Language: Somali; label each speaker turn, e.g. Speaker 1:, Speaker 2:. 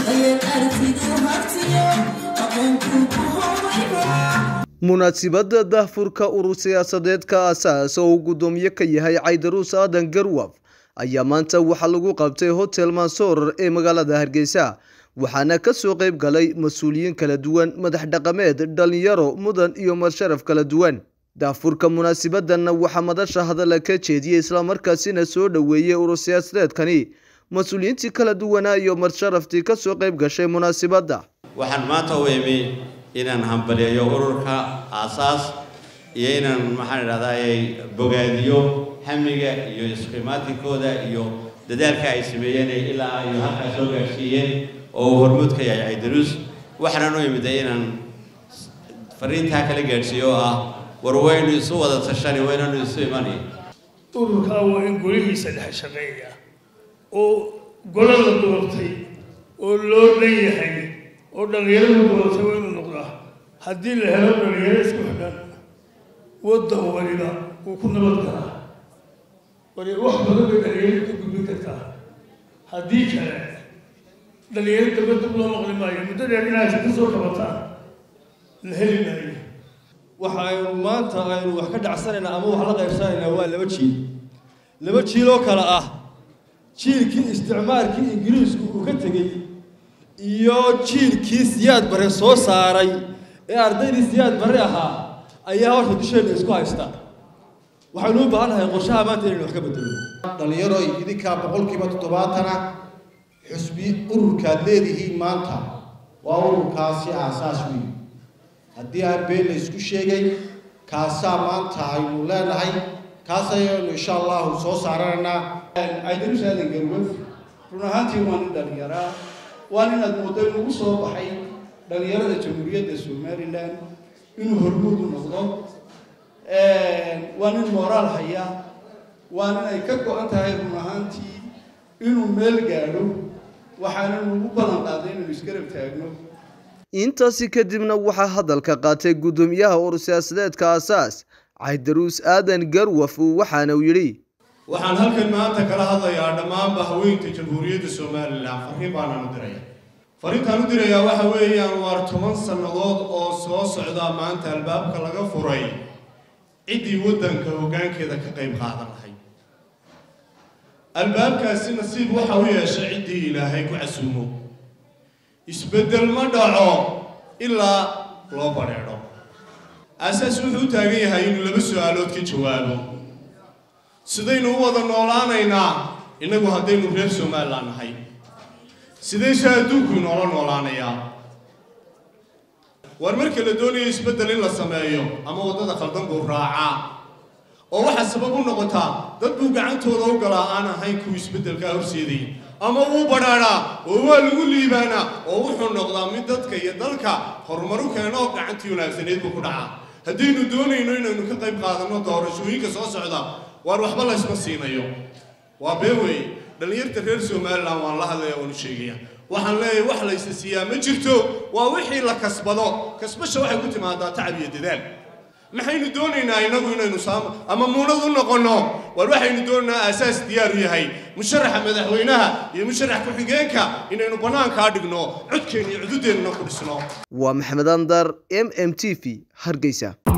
Speaker 1: munaasibadda daahfurka urur siyaasadeedka asaas oo uu guddoomiye ka yahay caydaruus aadan garwaf ayaa maanta waxaa lagu qabtay hotel mansoor ee magaalada hargeysa waxaana kasoo qayb galay mas-uuliyiin kala duwan madax dhaqameed dhalinyaro mudan iyo marsharaf kala duwan daafurka munaasibadanna waxaa madasha hadalla ka jeediyey islamarkaasina soo dhoweeyey urur siyaasadeedkani mas-uuliyiintii kala duwanaa iyo marsharaftii kasoo qayb gashay munaasibadda
Speaker 2: waxaan maanta u imi inaan hambaliyeeyo ururka aasaas iyo inaan maxaan idhahdaayey bogaadiyo hamiga iyo isqimaatinkooda iyo dadaalka ay sameeyeen ilaa ay halkaa soo gaadhsiiyeen oo uu hormuud ka yahay caydaruus waxaanan u imiday inaan fariintaa kala gaadhsiiyo oo ah war waynu isu wada tashani waynanu isu imani
Speaker 3: ururkaa waa in golihiisa dhex shaqeeya oo golo la doortay oo loo dhan yahay oo dhallinyaradu doortay waa inuu noqdaa haddii la helo dhallinyaro isku xidhan waddan waliba wuu ku nabad galaa wali wax badan bay dhallinyaradu ka gudbin kartaa haddii kale dhallinyaro dambe dib loo maqli maayo muddo dheer inaad ka soo qabataan la heli maayo
Speaker 4: waxa aynu maanta aynu wax ka dhacsanaynaa ama wax la qaybsanaynaa waa laba jiil laba jiil oo kale ah jiilkii isticmaalkii ingiriisku uu ka tegey iyo jiilkii siyaad bare soo saaray ee ardaydii siyaad bare ahaa ayaa horta dusheenna isku haysta waxaynu u baahan nahay qorshaha maanta inaynu wax ka bedelo
Speaker 5: dhallinyaro idinkaa boqolkiiba toddobaatana xusbi ururkaad leedihiin maanta waa ururkaasi aasaas weyn haddii aan been la isku sheegay kaasaa maanta aynu leenahay kaas ayaynu insha allahu soo saaranaynaa
Speaker 6: caydarus aadan garwad run ahaantii waa nin dhallinyaraa waa nin aad moodo inugu soo baxay dhallinyarada jamhuuriyadda somalilan inuu hormuud u noqdo waa nin mooraal haya waa nin ay ka go-an tahay run ahaantii inuu meel gaadho waxaananu ugu ballan qaaday inaynu isgarab taagno
Speaker 1: intaasi kadibna waxaa hadalka qaatay guddoomiyaha urur siyaasadeedka aasaas caydaruus aadan garwaf waxaana uu yidhi
Speaker 7: waxaan halkan maanta kala hadlayaa dhammaanba haweenka jamhuuriyadda somalilan fariin baanaan u diraya fariintaan u dirayaa waxa weeyaan waar toban sannadood oo soo socdaa maanta albaabka laga furay ciddii waddanka hoggaankeeda ka qayb qaadan lahayd albaabkaasi nasiib waxa u yeeshay ciddii ilaahay ku casuumo isbeddel ma dhaco ilaa loo badheedho aasaas wuxuu u taagan yahay inuu laba su-aalood ka jawaabo sidaynu u wada noolaanaynaa innagu haddaynu reer somalilan nahay sidayse adduunku inoola noolaanayaa waar marka la doonayo isbeddel in la sameeyo ama waddada khaldan buu raacaa oo waxaa sabab u noqotaa dad buu gacantooda u galaa aan ahayn kuwii isbeddelkaa horseeday ama wuu badhaadhaa oo waa lagu liibaanaa oo wuxuu noqdaa mid dadka iyo dalka horumaru keeno oo gacantii wanaagsaneed buu ku dhacaa haddaynu doonayno inaynu ka qayb qaadanno doorashooyinka soo socda waar waxba laysma siinayo waa bee weeye dhallinyarta reer somalilan waan la hadlaya waan u sheegaya waxaan leeyahay wax laysa siiyaa ma jirto waa wixii la kasbado kasbasha waxay ku timaadaa tacab iyo dadaal maxaynu doonaynaa innagu inaynu saamo ama muunad u noqonno war waxaynu doonaynaa aasaas diyaar u yahay musharaxa madaxweynaha iyo musharax ku-xigeenka inaynu bannaankaa dhigno codkeenna iyo cududeennana ku dhisno
Speaker 1: waa maxamed andar m m t v hargeysa